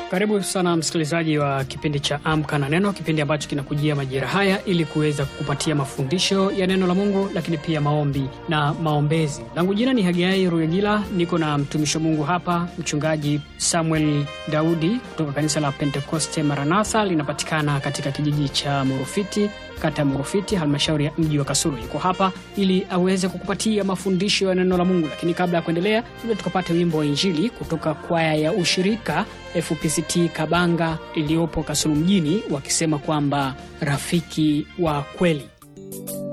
Karibu sana msikilizaji wa kipindi cha Amka na Neno, kipindi ambacho kinakujia majira haya ili kuweza kukupatia mafundisho ya neno la Mungu, lakini pia maombi na maombezi. Langu jina ni Hagai Ruyagila, niko na mtumishi wa Mungu hapa, mchungaji Samuel Daudi kutoka kanisa la Pentekoste Maranatha, linapatikana katika kijiji cha Murufiti, kata ya Murufiti, halmashauri ya mji wa Kasulu. Yuko hapa ili aweze kukupatia mafundisho ya neno la Mungu, lakini kabla ya kuendelea, labda tukapate wimbo wa Injili kutoka kwaya ya ushirika FPCT Kabanga iliyopo Kasulu mjini, wakisema kwamba rafiki wa kweli.